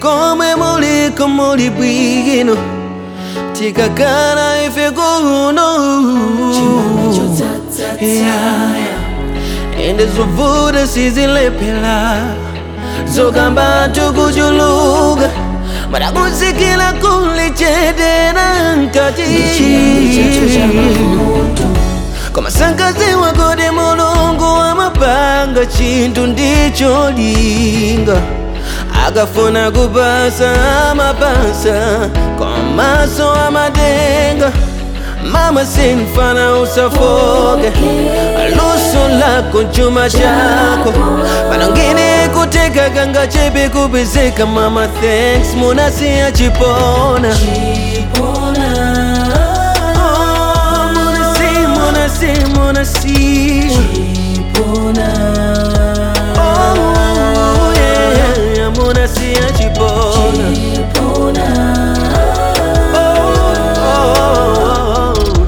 komwe muliko muli bwino tikakana ife kuno Yeah, yeah. ende zovuta sizilepela zokamba tukuchuluka madakuzikila kulichetera nkati koma sankazi wakodi mulungu amapanga chinthu ndicholinga akafuna kupasa amapasa komaso amatenga mama sinfana usafoke luso lako chuma chako panongine kuteka kanga chepe kupezeka mama thanks munasiya chipona Oh, munasi munasi munasi Oh, yeah, munasiya chipona Oh, oh, oh,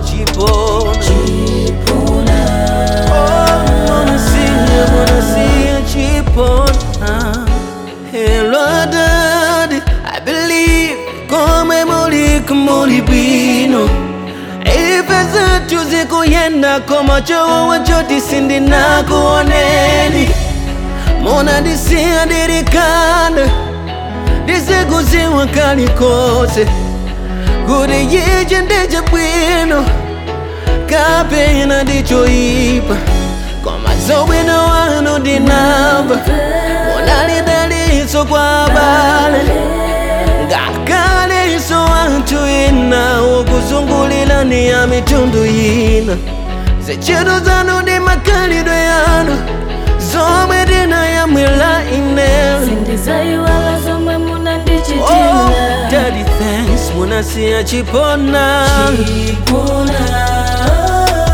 chipona Monasiya, monasiya, chipona Hello, daddy I believe Komwe muliko muli bwino Ife zetu zikuyenda koma chowo choti sindinakuoneni Mona disiya dirikanda Disikuziwa kalikose Kuti ichi ndiche bwino kapena ndichoipa koma zobwino wanu ndinamva munalidaliso kwa abale ngakaleso anthu ina okuzungulirani ya mitundu ina zintchito zanu ndi makhalidwe yanu zomwe ndinayamwira ineyo sindizayiwala zomwe Oh, munandichitira daddy thanks munasiya chipona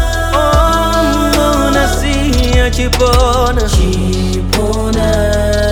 Oh, munasiya chipona chipona